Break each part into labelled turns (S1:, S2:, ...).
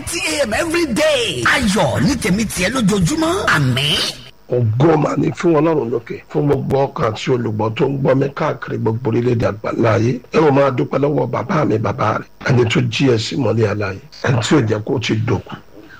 S1: thirty a.m. every day. ayọ̀ ní tèmi tiẹ̀ lójoojúmọ́ àmín.
S2: ògo mà ní fún ọlọ́run lókè fún gbogbo ọkàn àti olùgbọ́ tó ń gbọ́ mi káàkiri gbogbo orílẹ̀-èdè àgbáńlá ayé ẹ ò máa dúpẹ́ lọ́wọ́ bàbá mi bàbá rẹ̀ ẹni tó jí ẹ sí mọ́lẹ̀ aláyé ẹni tí ò jẹ́ kó o ti dòkú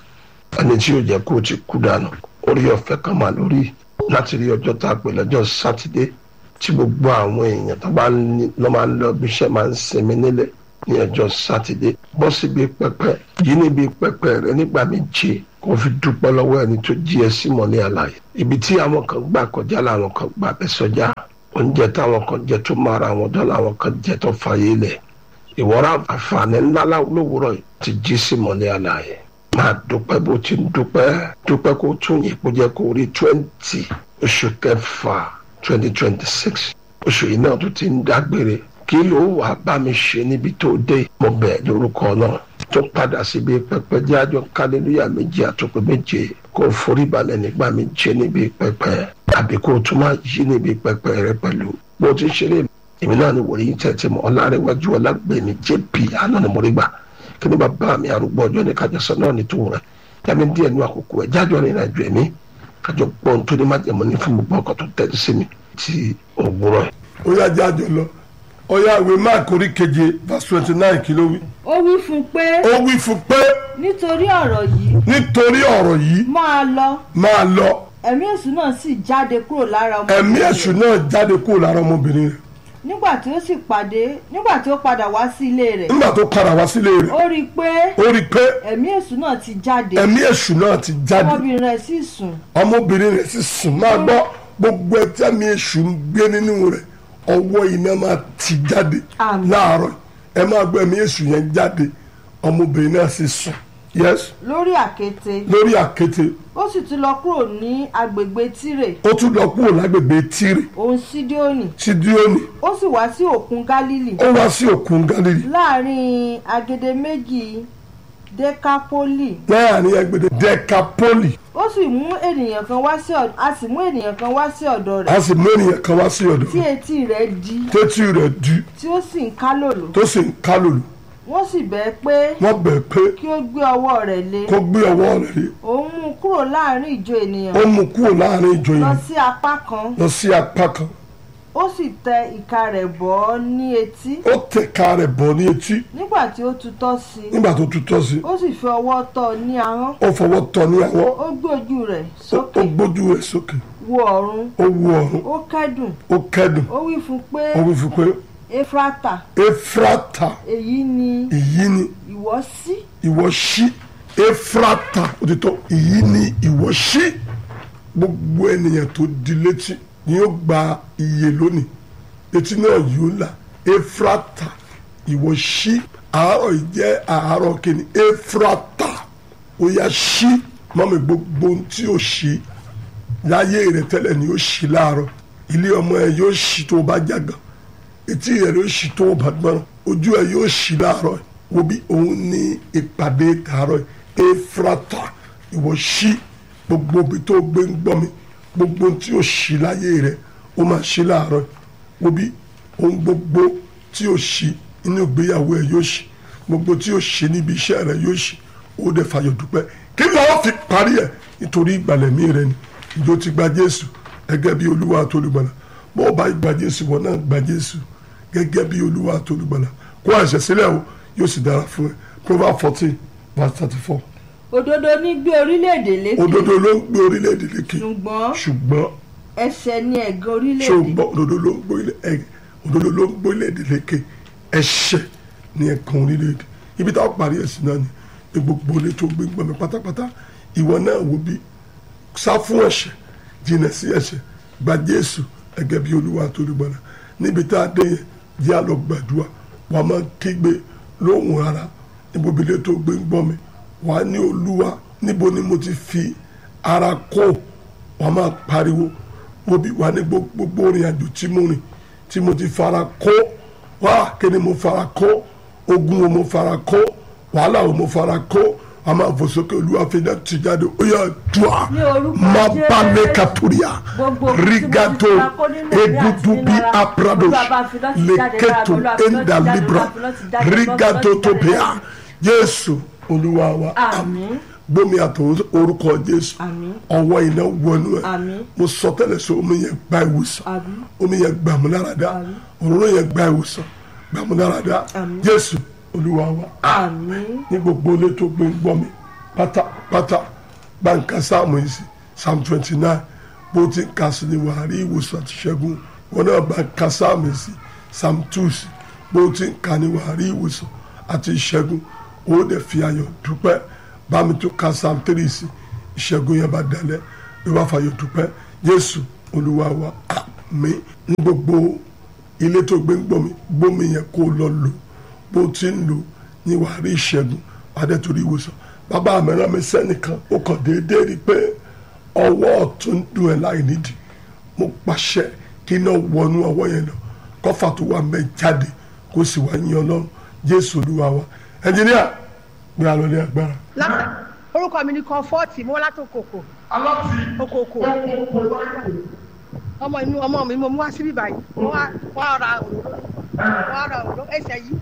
S2: ẹni tí ò jẹ́ kó o ti kú dànù orí ọ̀fẹ́ kan mà lórí láti rí ọjọ́ tá a pè lọ́jọ́ sátidé tí gbogbo àwọn èèyàn tó bá lọ máa ń lọ bí iṣẹ́ máa ń sinmi nílẹ̀ ní ọjọ́ sátidé bọ́ síbi pẹpẹ yìí níbi pẹpẹ rẹ nígbà méje kó fi dúpẹ́ lọ́wọ́ ẹni tó jí ẹ sí mọ́lẹ̀ aláyé ibi tí àwọn kan gbà kọjá làwọn kan gbà bẹ́ sọjá oúnjẹ táwọn kan jẹ tó máa ra àwọn dọ́ làwọn kan jẹ tó fàyè lẹ̀ ìwọ́ra àǹfààní ńlá lówùrọ̀ ti jí sí mọ́lẹ̀ aláyé máa dúpẹ́ bó ti ń dúpẹ́ dúpẹ́ kó tún yìí kó jẹ́ kó rí twenty oṣù kẹfà twenty twenty six oṣù yìí náà tó ti ń dágbére kí ló wà bá mi ṣe níbi tó dé mo bẹ̀ lórúkọ náà tó padà síbi pẹpẹ jẹ́ àjọ kálílúyà méjì àtòkè méje kó forí balẹ̀ nígbà méje níbi pẹpẹ àbí kó tún máa yí níbi pẹpẹ rẹ pẹ̀lú bó ti ṣeré èmi náà ni wòlíì tẹ̀tẹ̀ mọ́ ọlárẹ̀wájú ọlágbèmí jp àná ni mo rí gbà kí ni bàbá mi arúgbó ọjọ́ ní kájọsọ náà ní tòun rẹ̀ yàmi díẹ̀ nu àkókò ẹ̀ jájọ́ ní ìrìnàjò ẹ̀mí kájọ gbọ́ ohun tó ní májèmọ́ ní fún gbogbo ọkọ̀ tó tẹ̀lé sí mi ti òwúrọ̀ ẹ̀.
S3: ó yá jájọ lọ ó yá ìwé mark orí keje verse twenty nine kí ló wí.
S4: ó wí fún un pé
S3: ó wí fún pé
S4: nítorí ọ̀rọ̀ yìí
S3: nítorí ọ̀rọ̀ yìí
S4: máa lọ
S3: máa lọ
S4: ẹ̀mí èṣù náà sì jáde kúrò lára ọmọ
S3: ẹ̀mí èṣù náà jáde kúrò lára ọmọbìnrin rẹ̀
S4: nígbà tí ó sì pàdé nígbà tí ó padà wá sí ilé rẹ̀
S3: nígbà tó padà wá sílé rẹ̀
S4: ó rí i pé
S3: ó rí i pé
S4: ẹ̀mí èṣù náà ti jáde
S3: ẹ̀mí èṣù náà ti jáde
S4: ọmọbìnrin rẹ̀ sì sùn
S3: ọmọbìnrin rẹ̀ sì sùn máa gbọ́ gbogbo ẹtí ẹ̀mí èṣù ń gbé nínú rẹ̀ ọwọ́ iná máa ti jáde
S4: Àmín.
S3: láàárọ̀ ẹ máa gbọ́ ẹ̀mí èṣù yẹn jáde ọmọbìnrin náà sì sùn yes
S4: lórí àkéte
S3: lórí àkéte
S4: ó sì tún lọ kúrò ní agbègbè tírè
S3: ó tún lọ kúrò lágbègbè tírì
S4: òun sídíónì
S3: sídíónì
S4: ó sì wá sí òkun gálílì
S3: ó wá sí òkun galilei
S4: láàrin agede méjì dekapoli
S3: láàrin ẹgbẹ̀dẹ decapoli
S4: ó sì mú ènìyàn kan wá sí ọ̀dọ̀ a sì mú ènìyàn kan wá sí ọ̀dọ̀ rẹ̀
S3: a sì mú ènìyàn kan wá sí ọ̀dọ̀
S4: tí etí rẹ̀ di
S3: tẹ́tí rẹ̀ di
S4: tí ó sì ń kálòlò
S3: tó sì ń kálòlò
S4: wọ́n sì bẹ̀ pé
S3: wọ́n bẹ̀ pé
S4: kí ó gbé ọwọ́ rẹ̀ lé
S3: kó gbé ọwọ́ rẹ̀ lé
S4: òun mú un kúrò láàrin ìjọ ènìyàn
S3: ó mú kúrò láàrin ìjọ
S4: lọ
S3: yìí
S4: sí apá kan
S3: lọ sí apá kan
S4: ó sì tẹ ìka rẹ̀ bọ́ ọ́ ní etí
S3: ó tẹ̀ka rẹ̀ bọ̀ ní etí
S4: nígbà tí ó tutọ́ sí i
S3: nígbà tó tutọ́ sí
S4: ó sì fi ọwọ́ tọ́ ọ ní ahọ́n
S3: ó fọwọ́ tọ́ ní àwọ̀
S4: ó gbé ojú rẹ̀
S3: ó
S4: sókè
S3: gbójú rẹ̀ sókè
S4: wo ọ̀run
S3: ó wu ọ̀run
S4: ó kẹ́dùn
S3: ó kẹ́dùn
S4: ó wí fún un pé
S3: ó wí fún pé
S4: efrata
S3: efrata
S4: èyí ni
S3: èyí ni
S4: ìwọ sí
S3: ìwọ ṣí efrata òtítọ́ èyí ni ìwọ ṣí gbogbo ènìyàn tó di létí ni yóò gba iye lónìí etí náà yóò là efrata ìwọ ṣí àárọ̀ yìí jẹ́ àárọ̀ kìíní efrata ó yá ṣí mọ́mi gbogbo ohun tí ó ṣí láyé rẹ tẹ́lẹ̀ ni ó ṣí láàárọ̀ ilé ọmọ ẹ yóò ṣí tó o bá jágàn etí rẹ yóò ṣí tó o bá gbọ́n ojú ẹ yóò ṣí láàárọ̀ wo bí òun ní ìpàdé tààrọ̀ efrata ìwọ ṣí gbogbo ibi tó gbé ń gbọ́ mi gbogbo ohun tí ó ṣí láyé rẹ ó máa ṣí láàárọ̀ wo bí ohun gbogbo tí ó ṣí inú ìgbéyàwó ẹ yóò ṣí gbogbo tí ó ṣí níbi iṣẹ́ rẹ yóò ṣí ó dẹ̀ fàyọ̀ dúpẹ́ kí ni wọ́n fi parí ẹ̀ nítorí ìgbàlẹ̀mí rẹ ni ìjọ ti gba Jésù gẹ́gẹ́ bí Olúwa àtolùgbàlà bó o bá gba Jésù wọn náà gba Jésù gẹ́gẹ́ bí Olúwa àtolùgbàlà kó àṣẹ sílẹ̀ o yóò sì dára fún ẹ Proverbs fourteen verse thirty four
S4: òdodo ní gbé orílẹ̀-èdè lékè
S3: òdodo ló ń gbé orílẹ̀-èdè lékè
S4: ṣùgbọ́n
S3: ṣùgbọ́n
S4: ẹ̀ṣẹ̀ ni ẹ̀gàn orílẹ̀-èdè
S3: ṣùgbọ́n òdodo ló ń gbé orílẹ̀- ẹ- òdodo ló ń gbé orílẹ̀-èdè lékè ẹ̀ṣẹ̀ ni ẹ̀kan orílẹ̀-èdè ibi táwọn parí ẹ̀sìn náà ni ní gbogbo ilé tó gbé gbọmọ pátápátá ìwọ náà wo bí sá fún ẹ̀ṣẹ̀ jìnnà sí ẹ̀ṣẹ̀ gba Jésù gẹ́gẹ́ bí Olúwa tó lè gbọ́dọ̀ níbi tá a dé yẹn jẹ́ àlọ́ gbàdúrà wàá máa kígbe lóhùn ara níbo bí ilé tó gbé ń gbọ́ mi wàá ní Olúwa níbo ni mo ti fi ara kó wàá máa pariwo wo bí wàá ní gbogbo orin àjò tí mo rìn tí mo ti fara kó wá kí ni mo fara kó ogun wo mo fara kó wàhálà wo mo fara kó a máa fò sókè olúwa fi náà ti jáde ó yà dùà
S4: Ní orúkọ
S3: má bá
S4: Jésù.
S3: lè kàtúrìà
S4: Gbogbo ohun tí mo ti
S3: rigato
S4: fara kó nínú ìwé àti
S3: egudu
S4: nínú
S3: bí
S4: ara,
S3: aprados
S4: Olúwa bá fi náà ti jáde lára,
S3: leketo
S4: Olúwa fi náà ti
S3: enda
S4: jáde,
S3: libra
S4: Olúwa fi náà ti jáde, Olúwa fi náà
S3: rigato
S4: ti jáde
S3: topea
S4: lára.
S3: jésù olúwa wa
S4: àmín
S3: gbómi àtọ̀ orúkọ jésù
S4: àmín
S3: ọwọ́ iná wọnú ẹ̀
S4: àmín
S3: mo sọ tẹ́lẹ̀ sọ omi yẹn gba ìwòsàn
S4: àmín
S3: omi yẹn gbàmúláradá
S4: Àmín.
S3: òróró yẹn gba ìwòsàn gbàmúláradá
S4: Àmín.
S3: jésù olúwa wa
S4: àmín
S3: ní gbogbo ilé tó gbé ń gbọ́ mi pátápátá bá ń ka sáàmù yìí sí psalm twenty nine bó ti ń ka sí ni wàá rí ìwòsàn àti ṣẹ́gun wọn náà bá ń ka sáàmù yìí sí psalm two sí bó ti ń ka ni wàá rí ìwòsàn àti ìṣẹ́gun ó dẹ̀ fi ayọ̀ dúpẹ́ bá mi tó ka psalm three sí ìṣẹ́gun yẹn bá dalẹ̀ bí wàá fàyọ̀ dúpẹ́ jésù olúwa wa àmín ní gbogbo ilé tó gbé ń gbọ́ mi gbómi yẹn kó lọ lò bó ti ń lò ní wàá rí ìṣẹ́gun adé torí ìwòsàn bàbá mi rán mi sẹ́nìkan ó kàn déédéé rí i pé ọwọ́ ọ̀tún dùn ẹ̀ láì nídìí mo pàṣẹ kí iná wọnú ọwọ́ yẹn lọ kọ́fà tó wà mẹ́ jáde kó sì wá yín ọlọ́run jésù olúwa wa ẹnjìníà gbé alọ́ ní agbára.
S5: láti orúkọ mi ni kọfọ́ọ̀tì mo wá láti òkòkò òkòkò ọmọ inú ọmọ mi mo mú wá síbí báyìí mo wá wá ra òróró mo wá ra òróró ẹsẹ̀ yìí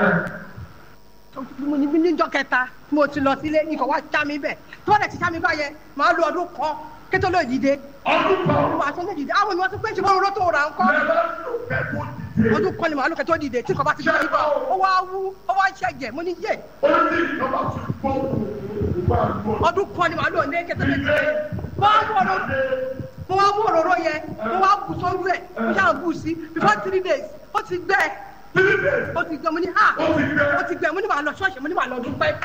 S5: mo ní níjọ́ kẹta tí mo ti lọ sílé nǹkan wá já mi bẹ̀ tí wọ́n lè ti já mi báyẹn màá lo ọdún kan kétó ló dìde màá tó lè dìde àwọn ènìyàn tó pé ṣe wọ́n rọ́ tó ra nǹkan ọdún kan ni màá lò kẹtó dìde tí nǹkan bá ti bẹ̀rẹ̀ ibà ó wá wú ó wá ṣẹ̀jẹ̀ mo ní yé ọdún kan ni màá lò ní kẹtó lè dìde mo wá mú òróró mo wá mú òróró yẹn mo wá bù sórí ẹ̀ mo ṣáà bù sí before three days ó ti gbẹ ó ti gbẹ mo ní ha ó ti gbẹ mo ní màá lọ ṣọ́ọ̀ṣì mo ní màá lọ dúpẹ́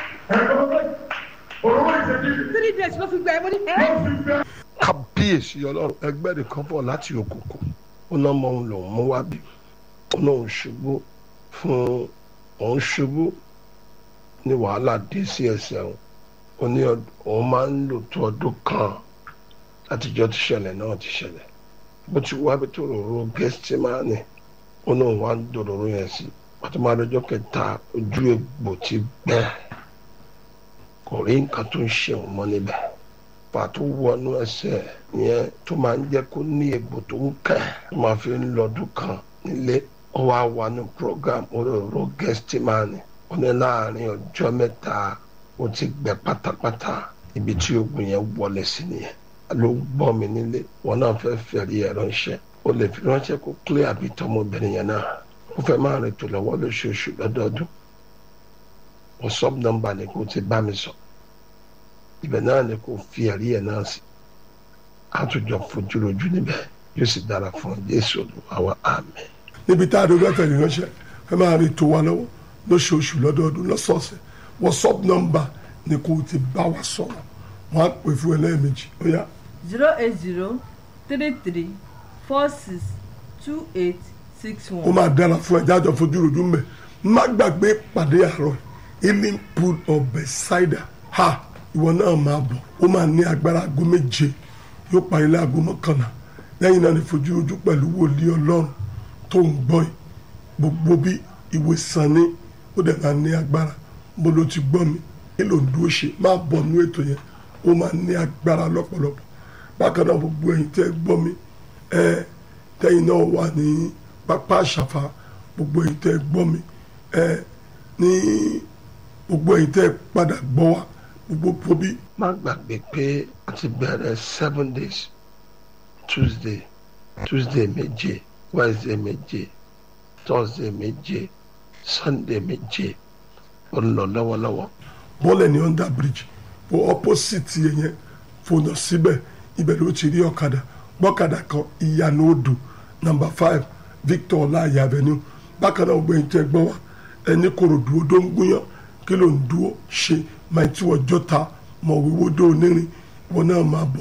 S5: three days ló fi gbẹ mo ní ẹ́
S2: kábíyèsí ọlọ́run ẹgbẹ́ nìkan bọ̀ láti òkùnkùn ó náà mọ òun lòun mú wá bí ó náà ń ṣubú fún òun ṣubú ní wàhálà dé sí ẹsẹ̀ òun ó ní ọd- òun máa ń lò tó ọdún kan látijọ́ tí ṣẹlẹ̀ náà ti ṣẹlẹ̀ bó ti wá bí tó rorò gẹ́sítì máa ní ó náà wá ń dòròrò yẹn sí pàtó máa lọ́jọ́ kẹta ojú egbò ti gbẹ kò rí nǹkan tó ń ṣe òun mọ́ níbẹ̀ pàtó wọnú ẹsẹ̀ yẹn tó máa ń jẹ́ kó ní egbò tó ń kẹ́ tó máa fi ń lọ́dún kan nílé ó wá wà ní program òróró gẹ́stímánì ó ní láàrin ọjọ́ mẹ́ta ó ti gbẹ pátápátá ibi tí oògùn yẹn wọlé sí nìyẹn ló gbọ́ mi nílé wọn náà fẹ́ fẹ̀rí ẹ̀ ránṣẹ́ ó lè fi ránṣẹ́ kó clear àbí tọmọbìnrin yẹn náà ó fẹ́ máa rìn tó lọ́wọ́ lóṣooṣù lọ́dọọdún whatsapp number ni kò ti bá mi sọ ibẹ̀ náà ni kò fi ẹ̀rí ẹ̀ náà sí àtúnjọ fojúrojú níbẹ̀ yóò sì dára fún jésù olùwàwà àmín.
S3: níbi tá a dé bẹ́ẹ̀ tẹ̀lé ránṣẹ́ ẹ máa rí tó wa lọ́wọ́ lóṣooṣù lọ́dọọdún lọ́sọ̀ọ̀sẹ̀ whatsapp number ni kò ti bá wa sọ̀rọ̀ wọ́n á pè fún ẹ lẹ́ẹ̀mejì ó yá
S4: zero eight zero three three four six two eight six
S3: ó
S4: one.
S3: máa dára fún ẹ jájọ fojú rojú mbẹ má gbàgbé pàdé àárọ̀ healing pool of Bethesda ha ìwọ náà máa bọ̀ ó máa ní agbára aago méje yóò parí láago mọ́kànlá lẹ́yìn náà ní fojú rojú pẹ̀lú wòlíì ọlọ́run tó ń gbọ́ yìí gbogbo bí ìwé sàn ní ó dẹ̀ máa ní agbára bó ló ti gbọ́ mi kí ló ń dúró ṣe máa bọ̀ nú ètò yẹn ó máa ní agbára lọ́pọ̀lọpọ̀ bákan náà gbogbo ẹ̀yin tẹ́ gbọ́ mi ẹ tẹ́yìn náà wà ní pápá àṣàfà gbogbo ẹ̀yin tẹ́ gbọ́ mi ẹ ní gbogbo ẹ̀yin tẹ́ padà gbọ́ wa gbogbo pobi
S2: má gbàgbé pé a ti bẹ̀rẹ̀ seven days tuesday tuesday méje wednesday méje thursday méje sunday méje ó ń lọ lọ́wọ́lọ́wọ́
S3: bọ́ọ̀lù ní under bridge bó opposite yẹn yẹn fònà síbẹ̀ ibẹ̀ ló ti rí ọ̀kadà gbọ́kadà kan ìyànà odò number five victor ọláyà avenue bákan náà gbẹ̀yìn tẹ́ gbọ́ wa ẹni kòròdú odó ń gúnyán kí ló ń dúró ṣe máa tí wọ́n jọ́ta mọ̀ wíwó dó onírin ìwọ náà máa bọ̀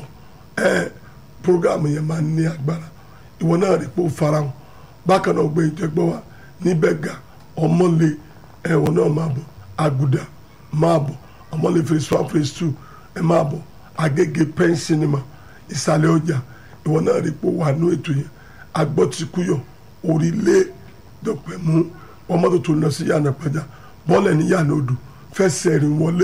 S3: ẹ programu yẹn máa ní agbára ìwọ náà rí pé ó farahàn bákan náà gbẹ̀yìn tẹ́ gbọ́ wa níbẹ̀ ga ọmọlé ẹ̀wọ̀n náà máa bọ̀ àgùdà máa bọ̀ ọmọlé phase one phase two ẹ máa bọ̀ agége pen cinema ìsàlẹ̀ ọjà ìwọ náà rí pé ó wà ní ètò yẹn agbọ́tikúyọ̀ orílẹ̀ dọ̀pẹ̀mú ọmọdé tó lọ sí yànnà pẹ̀já bọ́ọ̀lù ní yànnà odò fẹsẹ̀ rìn wọlé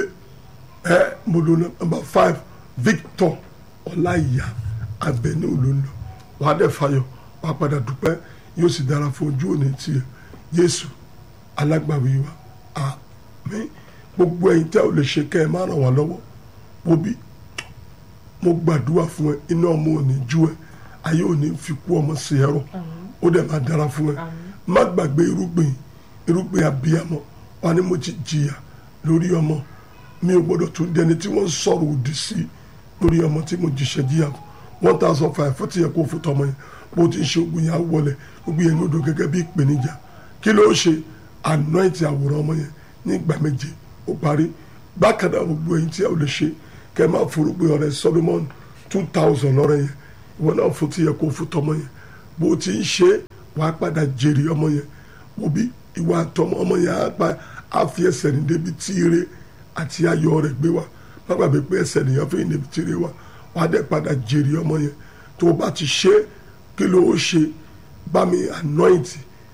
S3: ẹ mo lò nọmba five victor ọláìyá abẹni olóńlọ wàá dẹ̀ fayọ̀ wàá padà dúpẹ́ yóò sì dára fún ojú òní tiẹ̀ jésù alágbàwí wa àmín gbogbo ẹ̀yin tẹ́ ò lè ṣe kẹ́ ẹ má ràn wá lọ́wọ́ wo bí mo gbàdúrà fún ẹ iná ọmọ ò ní jú ẹ ayé ò ní fi kú ọmọ sí ẹrọ ó dẹ̀ máa dára fún ẹ má gbàgbé irúgbìn irúgbìn abiyamọ wà ní mo ti jìyà lórí ọmọ mi ò gbọdọ̀ tún dẹni tí wọ́n sọ̀rọ̀ òdì sí lórí ọmọ tí mo jìṣẹ́ jìyà fún one thousand five fún tiẹ̀ kó fún tọmọ yẹn bó ti ń ṣe ogun yẹn á wọlé ogun yẹn ní odò gẹ́gẹ́ bí ìpèníjà kí ló ṣe anoint àwòrán ọmọ yẹn ní ìgbà méje ó parí bákan náà gbogbo ẹ̀yin tí ẹ ò lè ṣe kẹ́ ẹ máa forúgbìn ọ̀rẹ́ Solomon two thousand lọ́rẹ́ yẹn ìwọ náà fún tiẹ̀ kó fún tọmọ yẹn bó ti ń ṣe wàá padà jèrè ọmọ yẹn wo bí ìwà àtọmọ ọmọ yẹn á pa á fi ẹsẹ̀ ní débi tí ire àti ayọ̀ rẹ̀ gbé wa má gbàgbé pé ẹsẹ̀ nìyẹn fi débi tí ire wa wàá dẹ̀ padà jèrè ọmọ yẹn tó o bá ti ṣe kí ló ó ṣe bá mi anoint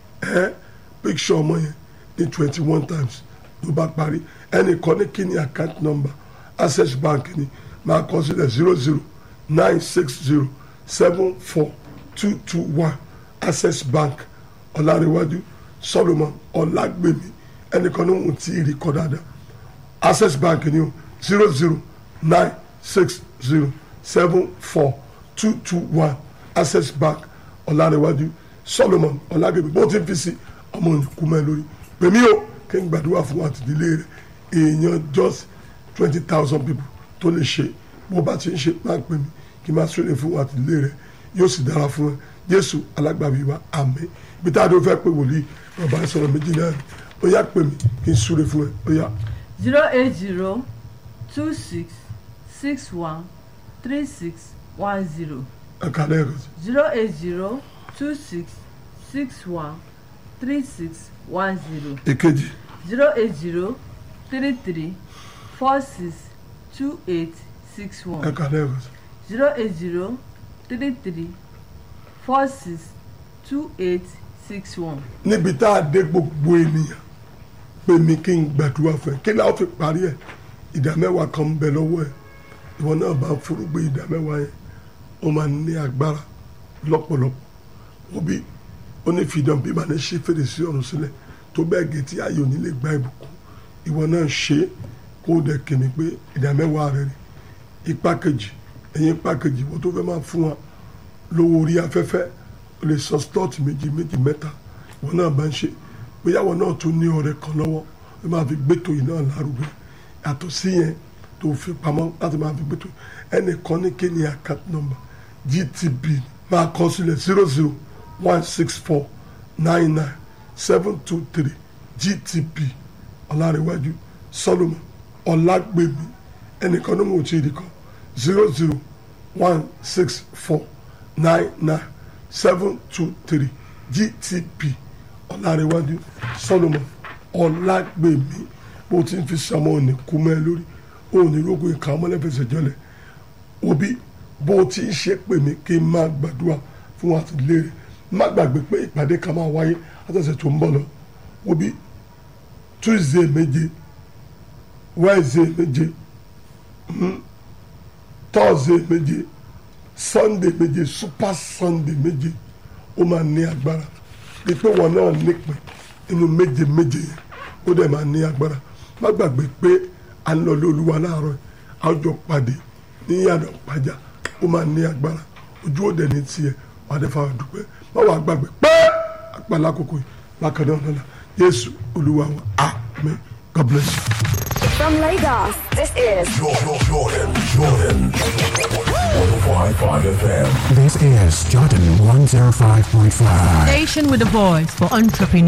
S3: ẹ picture ọmọ yẹn ní twenty one times ló bá parí ẹnìkan ní kí ni account number access bank ni máa kọ sílẹ̀ zero zero nine six zero seven four two two one access bank ọ̀làríwájú solomon ọ̀làgbèmí ẹnìkan ní òun tí ì rí kọ́ dáadáa access bank ni o zero zero nine six zero seven four two two one access bank ọ̀làríwájú solomon ọ̀làgbèmí bó ti ń fi sí ọmọ òǹkú mẹ́ lórí pèmí o kí n gbàdúrà fún àtìdílé rẹ èèyàn just twenty thousand people tó lè ṣe bó bá ti ń ṣe máa pè mí kí n máa súnlẹ̀ fún àtìdílé rẹ yóò sì dára fún ẹ jésù alágbàbí wa àmín ibi tá a dún fẹ́ pé wòlíì bàbá sọ̀rọ̀ méjì náà ni ó yá pè mí kí n súnlẹ̀ fún ẹ ó yá.
S4: zero eight zero two six six one three six one zero
S3: ẹ̀ka lẹ́ẹ̀kan sí
S4: zero eight zero two six six one three six one zero
S3: èkejì
S4: zero eight zero three three four six two eight six one
S3: ẹ̀ka lẹ́ẹ̀kan sí
S4: zero eight zero three three four six two eight six one.
S3: níbi tá a dé gbogbo ènìyàn pè mí kí n gbàdúrà fún ẹ kí ni a fi parí ẹ ìdá mẹ́wàá kan ń bẹ lọ́wọ́ ẹ ìwọ náà bá forúgbé ìdá mẹ́wàá yẹn ó máa ní agbára lọ́pọ̀lọpọ̀ wọ́n bí ó ní fìdán bí màá ní ṣe fèrèsé ọ̀run sílẹ̀ tó bẹ́ẹ̀ gé tí ayò nílé gba ìbùkún ìwọ náà ṣe é kó o dẹ̀ kìíní pé ìdá mẹ́wàá rẹ rí ipa kejì ẹ̀yìn ipa kejì wọ́n tó fẹ́ máa fún wa lówó orí afẹ́fẹ́ o lè sọ slot méjì méjì mẹ́ta ìwọ náà bá ń ṣe bóyá ìwọ náà tún ní ọ̀rẹ́ kan lọ́wọ́ ó máa fi gbẹ́tò yìí náà lárugẹ yàtọ̀ sí yẹn tó fi pamọ́ láti máa fi gbẹ́tò ẹnìkan ní kí ni account number GTB máa kọ sílẹ̀ zero zero one six four nine nine seven two three GTB ọ̀làríwájú Solomon ọ̀làgbèmí ẹnìkan ní mo ti rí kan zero zero one six four nine nine seven two three GTB ọ̀làríwájú Solomon ọ̀làgbèmí bó ti ń fi sọmọ òní kú mẹ́ lórí òní rógùn ìka ọmọlẹ́fẹsẹ̀ jọlẹ̀ òbí bó ti ń ṣe pè mí kí n máa gbàdúrà fún àtìlẹ́rẹ̀ má gbàgbé pé ìpàdé kan máa wáyé látọ̀sẹ̀ tó ń bọ̀ lọ òbí Tuesday méje Wednesday méje mm, Thursday méje Sunday méje Super Sunday méje ó máa ní agbára bí pé wọn náà nípìn inú méje méje yẹn ó dẹ̀ máa ní agbára má gbàgbé pé à ń lọ lé olúwa láàárọ̀ àjọ pàdé ní yàrá pàjá ó máa ní agbára ojú òde ní tiẹ̀ wà á dẹ̀ fà dúpẹ́ má wàá gbàgbé pé àpàlà àkókò yìí bákan náà lọ́la Jésù olúwa wa amen God bless you.
S6: From Lagos, this is
S7: Jordan, Jordan, Jordan. 105.5 FM.
S8: This is Jordan 105.5.
S9: Station with a voice for entrepreneurs.